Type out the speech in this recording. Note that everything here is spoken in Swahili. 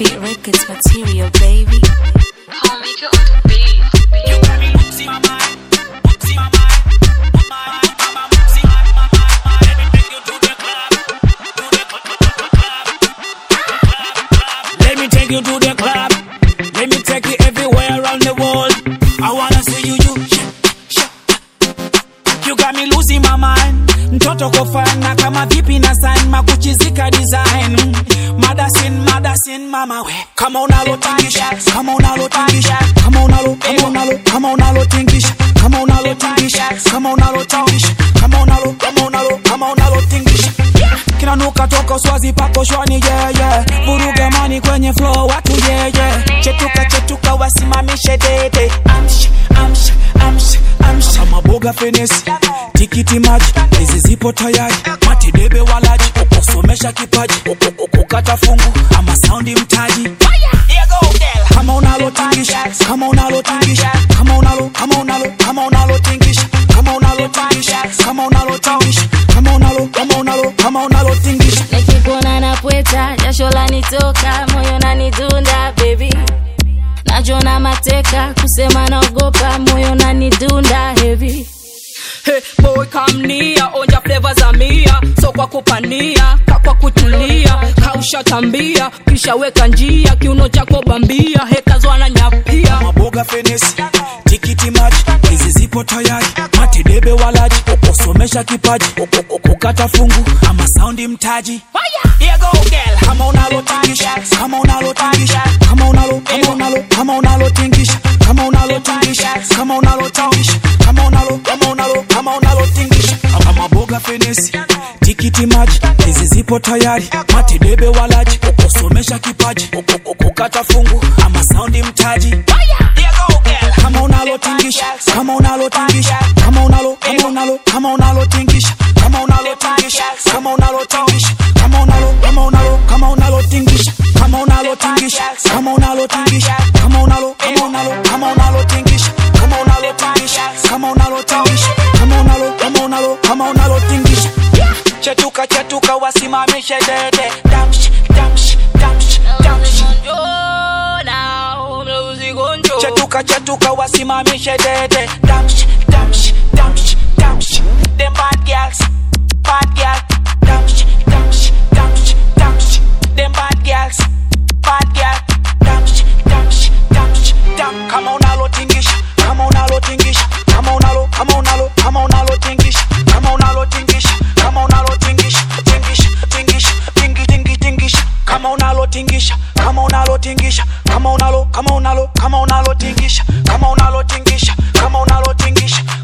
Heartbeat Records material, baby. Homemaker on the beat. You got me losing my mind, losing my mind, my mind, my mind, losing my mind, my mind. Let me take you to the club, to the club, club, club, club. Let me take you to the club. Let me take you everywhere around the world. I wanna see you, you. sh- sh- You got me losing my mind. Mtoto kofana kama vipi na sign makuchizika design. Madasin, madasin mama we. Kama unalotingisha, kama unalotingisha, kama unalo, kama unalo, kama unalotingisha, kama unalotingisha, kama unalotingisha, kama unalo, kama unalo, kama unalotingisha. Kinanuka toka uswazi pako shwani yeah, yeah. Vuruga mani kwenye flow watu yeah, yeah. Chetuka chetuka wasimamishe dede. Amsha, amsha, amsha, amsha. Kama boga fenesi, tikiti maji, hizi zipo tayari. Matedebe walaji, kusomesha kipaji, kukata fungu ama saundi mtaji. Here go, girl. Kama unalotingisha, kama unalotingisha, kama unalo, kama unalo, kama unalotingisha, kama unalotingisha, kama unalotingisha, kama unalo, kama unalo, kama unalotingisha. Nikikuona napweta, jasho lanitoka, moyo nanidunda baby. Najona mateka, kusema naogopa, moyo nanidunda heavy. Hey, boy come near, onja flavor za mia so kwa kupania ka kwa kutulia kaushatambia kisha weka njia kiuno chako bambia hekazwana nyapia maboga fenesi tikiti maji hizi zipo tayari matedebe walaji kusomesha kipaji kukata fungu ama saundi mtaji Here go, girl. kama unalotingisha kama unalotingisha kama unalo kama unalo kama unalotingisha kama unalotingisha kama unalotingisha kama unalo kama unalo kama unalotingisha kama boga fenesi tikiti maji hizi zipo tayari matedebe walaji kusomesha kipaji kukata fungu ama saundi mtaji Here go, girl. kama unalotingisha kama unalotingisha kama unalo kama unalo kama unalotingisha kama unalotingisha kama unalotingisha kama unalo kama unalo kama unalotingisha kama unalotingisha kama unalotingisha kama unalo kama unalo kama unalotingisha kama unalotingisha kama unalotingisha kama unalo kama unalo kama unalotingisha chetuka chetuka wasimamishe dede damsh damsh damsh damsh chetuka chetuka wasimamishe dede damsh damsh damsh damsh them bad girls bad girl damsh damsh damsh damsh them bad girls bad girl damsh damsh damsh dam kama unalotingisha kama unalotingisha kama unalo kama unalo kama unalotingisha kama unalotingisha kama unalotingisha tingisha tingisha tingi tingi tingisha kama unalotingisha kama unalotingisha kama unalo kama unalo kama unalotingisha kama unalotingisha kama unalotingisha